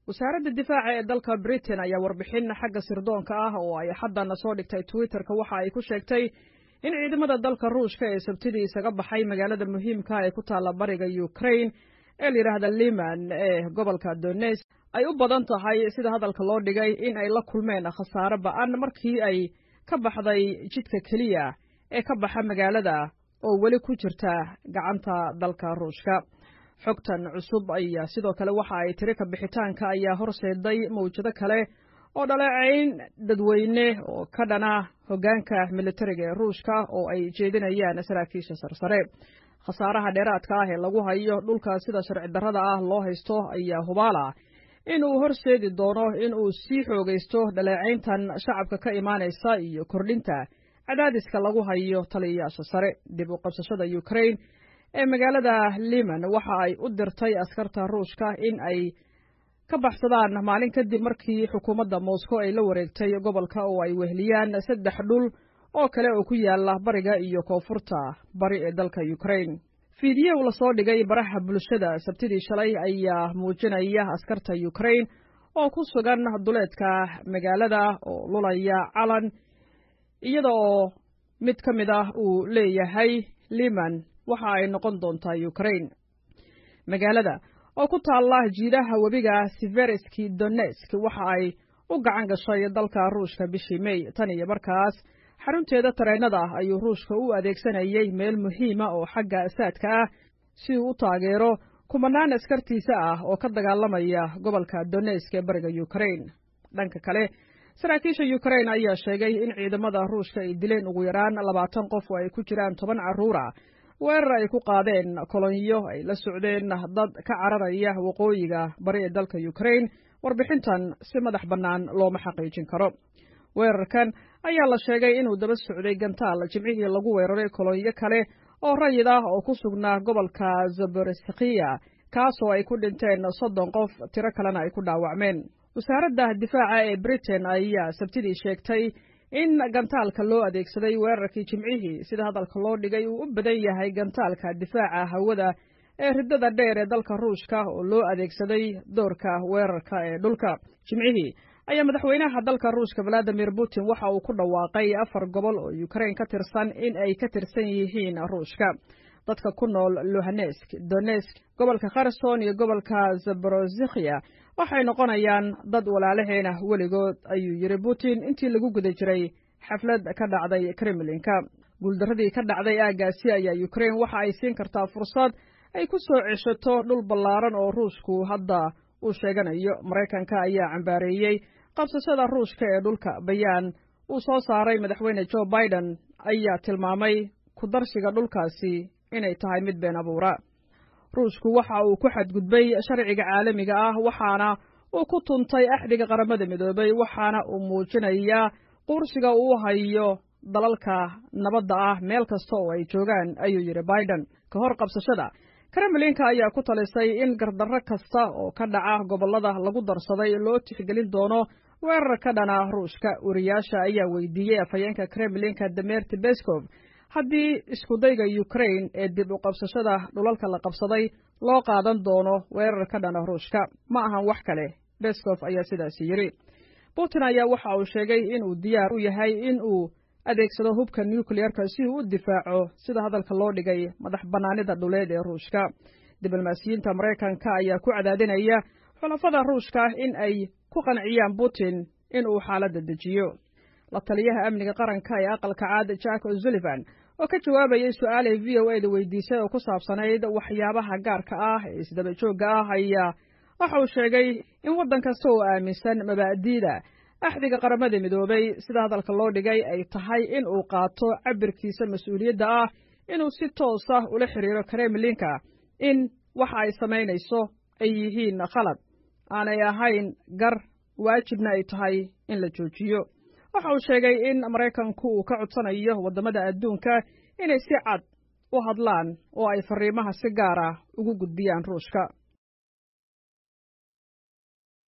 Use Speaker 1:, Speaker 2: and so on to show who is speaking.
Speaker 1: wasaaradda difaaca ee dalka britain ayaa warbixin xagga sirdoonka ah oo ay haddana soo dhigtay twitterka waxa ay ku sheegtay in ciidamada dalka ruushka ee sabtidii isaga baxay magaalada muhiimka ee ku taalla bariga ukraine ee la yidhaahda liman ee gobolka dones ay u badan tahay sida hadalka loo dhigay in ay la kulmeen khasaare ba'an markii ay ka baxday jidka keliya ee ka baxa magaalada oo weli ku jirta gacanta dalka ruushka xogtan cusub ayaa sidoo kale waxa ay tiri ka bixitaanka ayaa horseeday mawjado kale oo dhaleecayn dadweyne oo ka dhana hoggaanka militariga ee ruushka oo ay jeedinayaan saraakiisha sarsare khasaaraha dheeraadka ah ee lagu hayo dhulka sida sharci darrada ah loo haysto ayaa hubaala in uu horseedi doono in uu sii xoogaysto dhaleecayntan shacabka ka imaanaysa iyo kordhinta cadaadiska lagu hayo taliyayaasha sare dib u qabsashada ukraine ee magaalada liman waxa ay u dirtay askarta ruushka in ay ka baxsadaan maalin kadib markii xukuumadda moscow ay la wareegtay gobolka oo ay weheliyaan saddex dhul oo kale oo ku yaala bariga iyo koonfurta bari ee dalka ukraine fiidiyow lasoo dhigay baraha bulshada sabtidii shalay ayaa muujinaya askarta ukraine oo ku sugan duleedka magaalada oo lulaya calan iyada oo mid ka mid ah uu leeyahay liman waxa ay noqon doontaa ukraine magaalada oo ku taalla jiidaha webiga sivereski donesk waxa ay u gacan gashay dalka ruushka bishii mey tan iyo markaas xarunteeda tareennada ah ayuu ruushka u adeegsanayay meel muhiima oo xagga asaadka ah si uu u taageero kumanaan askartiisa ah oo ka dagaalamaya gobolka donesk ee bariga ukraine dhanka kale saraakiisha ukraine ayaa sheegay in ciidamada ruushka ay dileen ugu yaraan labaatan qof oo ay ku jiraan toban carruura weerar ay ku qaadeen kolonyo ay la socdeen dad ka cararaya waqooyiga bari ee dalka ukraine warbixintan si madax bannaan looma xaqiijin karo weerarkan ayaa la sheegay inuu daba socday gantaal jimcihii lagu weeraray kolonyo kale oo rayid ah oo ku sugnaa gobolka zaboreskiya kaasoo ay ku dhinteen soddon qof tiro kalena ay ku dhaawacmeen wasaaradda difaaca ee britain ayaa sabtidii sheegtay in gantaalka loo adeegsaday weerarkii jimcihii sida hadalka loo dhigay uu u badan yahay gantaalka difaaca hawada ee riddada dheer ee dalka ruushka oo loo adeegsaday doorka weerarka ee dhulka jimcihii ayaa madaxweynaha dalka ruushka valadimir putin waxa uu ku dhawaaqay afar gobol oo ukraine ka tirsan in ay ka tirsan yihiin ruushka dadka ku nool luhanesk donesk gobolka kherson iyo gobolka zaborozikhiya waxay noqonayaan dad walaalaheena weligood ayuu yidhi putin intii lagu guda jiray xaflad ka dhacday kremlinka guuldarradii ka dhacday aaggaasi ayaa ukraine waxa ay siin kartaa fursad ay ku soo ceshato dhul ballaaran oo ruushku hadda uu sheeganayo maraykanka ayaa cambaareeyey qabsashada ruushka ee dhulka bayaan uu soo saaray madaxweyne joe biden ayaa tilmaamay ku darshiga dhulkaasi inay tahay mid been abuura ruushku waxa uu ku xadgudbay sharciga caalamiga ah waxaana uu ku tuntay axdiga qaramada midoobay waxaana uu muujinayaa qursiga uu hayo dalalka nabadda ah meel kasta oo ay joogaan ayuu yidhi biden ka hor qabsashada kremlinka ayaa ku talisay in gardarro kasta oo ka dhaca gobollada lagu darsaday loo tixgelin doono weerar ka dhana ruushka wariyaasha ayaa weydiiyey afhayeenka kremlinka demerti beskov haddii iskudayga ukraine ee dib u qabsashada dhulalka la qabsaday loo qaadan doono weerar ka dhana ruushka ma ahan wax kale beskov ayaa sidaasi yidhi putin ayaa waxa uu sheegay inuu diyaar u yahay in uu adeegsado hubka nukleyerka si uu u difaaco sida hadalka loo dhigay madax bannaanida dhuleed ee ruushka diblomaasiyiinta maraykanka ayaa ku cadaadinaya xulafada ruushka in ay ku qanciyaan putin in uu xaaladda dejiyo la taliyaha amniga qaranka ee aqalka caad jack o'sullivan oo ka jawaabayay su-aalay v o eda weydiisay oo ku saabsanayd waxyaabaha gaarka ah ee isdaba joogga ah ayaa waxa uu sheegay in waddan kasta oo aaminsan mabaa'diida axdiga qaramada midoobay sida hadalka loo dhigay ay tahay in uu qaato cabirkiisa mas-uuliyadda ah inuu si toos ah ula xiriiro kremlinka in waxa ay samaynayso ay yihiin khalad aanay ahayn gar waajibna ay tahay in la joojiyo waxa uu sheegay in maraykanku uu ka codsanayo waddamada adduunka inay si cad u hadlaan oo ay farriimaha si gaar ah ugu gudbiyaan ruushka